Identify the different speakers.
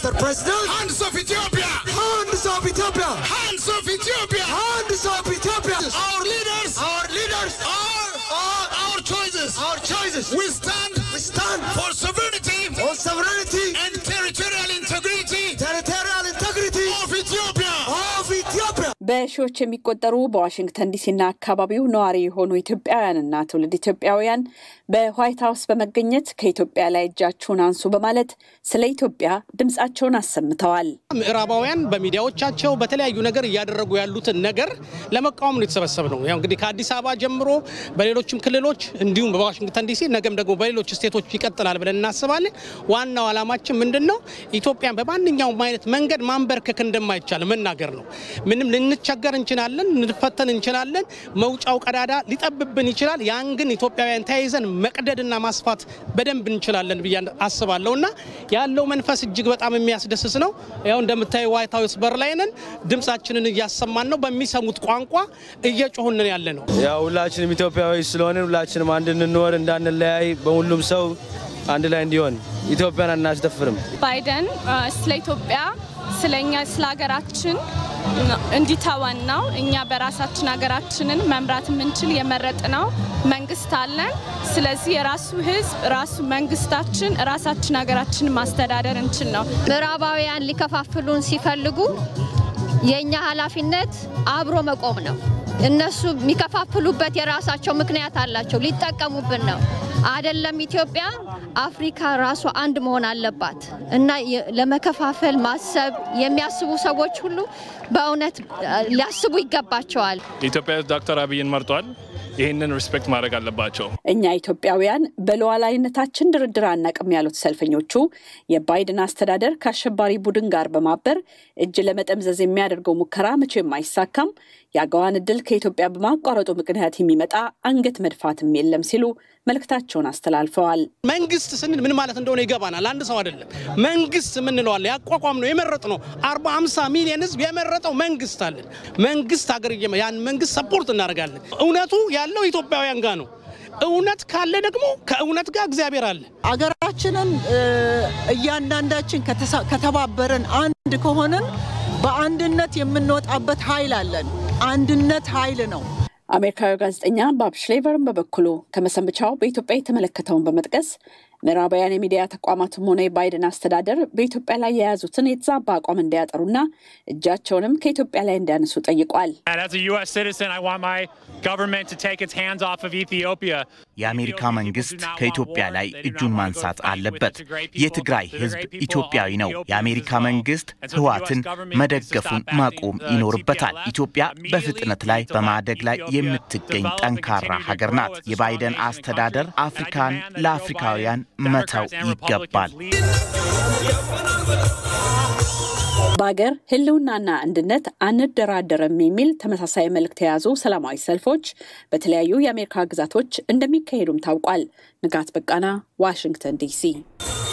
Speaker 1: Mr. President,
Speaker 2: hands of Ethiopia,
Speaker 1: hands of Ethiopia,
Speaker 2: hands of Ethiopia,
Speaker 1: hands of Ethiopia.
Speaker 2: our leaders,
Speaker 1: Our leaders,
Speaker 2: our, our, our choices.
Speaker 1: our choices.
Speaker 2: We stand
Speaker 1: We stand
Speaker 2: for sovereignty
Speaker 1: for sovereignty,
Speaker 2: and territorial integrity
Speaker 1: territorial integrity
Speaker 2: of Ethiopia.
Speaker 1: of Ethiopia.
Speaker 3: በሺዎች የሚቆጠሩ በዋሽንግተን ዲሲና አካባቢው ነዋሪ የሆኑ ኢትዮጵያውያንና ትውልድ ኢትዮጵያውያን በዋይት ሀውስ በመገኘት ከኢትዮጵያ ላይ እጃችሁን አንሱ በማለት ስለ ኢትዮጵያ ድምፃቸውን አሰምተዋል።
Speaker 4: ምዕራባውያን በሚዲያዎቻቸው በተለያዩ ነገር እያደረጉ ያሉትን ነገር ለመቃወም ነው የተሰበሰብ ነው። ያው እንግዲህ ከአዲስ አበባ ጀምሮ በሌሎችም ክልሎች እንዲሁም በዋሽንግተን ዲሲ ነገም ደግሞ በሌሎች ስቴቶች ይቀጥላል ብለን እናስባለን። ዋናው ዓላማችን ምንድን ነው? ኢትዮጵያን በማንኛውም አይነት መንገድ ማንበርከክ እንደማይቻል መናገር ነው። ምንም ልንቸገር እንችላለን፣ ልንፈተን እንችላለን፣ መውጫው ቀዳዳ ሊጠብብን ይችላል። ያን ግን ኢትዮጵያውያን ተያይዘን መቅደድና ማስፋት በደንብ እንችላለን ብዬ አስባለሁ እና ያለው መንፈስ እጅግ በጣም የሚያስደስት ነው። ያው እንደምታዩ ዋይት ሀውስ በር ላይ ነን። ድምፃችንን እያሰማን ነው። በሚሰሙት ቋንቋ እየጮሁንን ያለ ነው።
Speaker 5: ያው ሁላችንም ኢትዮጵያዊ ስለሆንን ሁላችንም አንድ እንኖር እንዳንለያይ፣ በሁሉም ሰው አንድ ላይ እንዲሆን ኢትዮጵያን አናስደፍርም።
Speaker 6: ባይደን አ፣ ስለ ኢትዮጵያ ስለኛ ስለ ሀገራችን እንዲተወን ነው። እኛ በራሳችን ሀገራችንን መምራት የምንችል የመረጥነው መንግስት አለን። ስለዚህ የራሱ ህዝብ ራሱ መንግስታችን ራሳችን ሀገራችንን ማስተዳደር እንችል ነው።
Speaker 7: ምዕራባውያን ሊከፋፍሉን ሲፈልጉ የእኛ ኃላፊነት አብሮ መቆም ነው። እነሱ የሚከፋፍሉበት የራሳቸው ምክንያት አላቸው። ሊጠቀሙብን ነው አይደለም። ኢትዮጵያ አፍሪካ ራሷ አንድ መሆን አለባት እና የ- ለመከፋፈል ማሰብ የሚያስቡ ሰዎች ሁሉ በእውነት አ፣ ሊያስቡ ይገባቸዋል።
Speaker 8: ኢትዮጵያ ዶክተር አብይን መርጧል። ይህንን ሪስፔክት ማድረግ አለባቸው።
Speaker 3: እኛ ኢትዮጵያውያን በሉዓላዊነታችን ድርድር አናቅም ያሉት ሰልፈኞቹ የባይደን አስተዳደር ከአሸባሪ ቡድን ጋር በማበር እጅ ለመጠምዘዝ የሚያደርገው ሙከራ መቼም አይሳካም፣ የአገዋን እድል ከኢትዮጵያ በማቋረጡ ምክንያት የሚመጣ አንገት መድፋትም የለም ሲሉ መልእክታቸውን አስተላልፈዋል።
Speaker 4: መንግስት ስንል ምን ማለት እንደሆነ ይገባናል። አንድ ሰው አይደለም። መንግስት የምንለዋለ ያቋቋም ነው የመረጥ ነው። አርባ ሃምሳ ሚሊዮን ህዝብ የመረጠው መንግስት አለን። መንግስት ሀገር እየመ- ያን መንግስት ሰፖርት እናደርጋለን። እውነቱ ያለው ኢትዮጵያውያን ጋር ነው። እውነት ካለ ደግሞ ከእውነት ጋር እግዚአብሔር አለ።
Speaker 9: አገራችንን እ፣ እያንዳንዳችን ከተሳ- ከተባበረን አንድ ከሆንን በአንድነት የምንወጣበት ኃይል አለን። አንድነት ኃይል ነው።
Speaker 3: አሜሪካዊ ጋዜጠኛ ባብ ሽሌቨርን በበኩሉ ከመሰንበቻው በኢትዮጵያ የተመለከተውን በመጥቀስ ምዕራባውያን የሚዲያ ተቋማትም ሆነ የባይደን አስተዳደር በኢትዮጵያ ላይ የያዙትን የተዛባ አቋም እንዲያጠሩና እጃቸውንም ከኢትዮጵያ ላይ እንዲያነሱ ጠይቋል።
Speaker 10: And as a U.S. citizen, I want my government to take its hands off of Ethiopia.
Speaker 11: የአሜሪካ መንግስት ከኢትዮጵያ ላይ እጁን ማንሳት አለበት። የትግራይ ህዝብ ኢትዮጵያዊ ነው። የአሜሪካ መንግስት ህዋትን መደገፉን ማቆም ይኖርበታል። ኢትዮጵያ በፍጥነት ላይ በማደግ ላይ የምትገኝ ጠንካራ ሀገር ናት። የባይደን አስተዳደር አፍሪካን ለአፍሪካውያን መተው ይገባል።
Speaker 3: በሀገር ህልውናና አንድነት አንደራደርም የሚል ተመሳሳይ መልእክት የያዙ ሰላማዊ ሰልፎች በተለያዩ የአሜሪካ ግዛቶች እንደሚካሄዱም ታውቋል። ንጋት በቃና ዋሽንግተን ዲሲ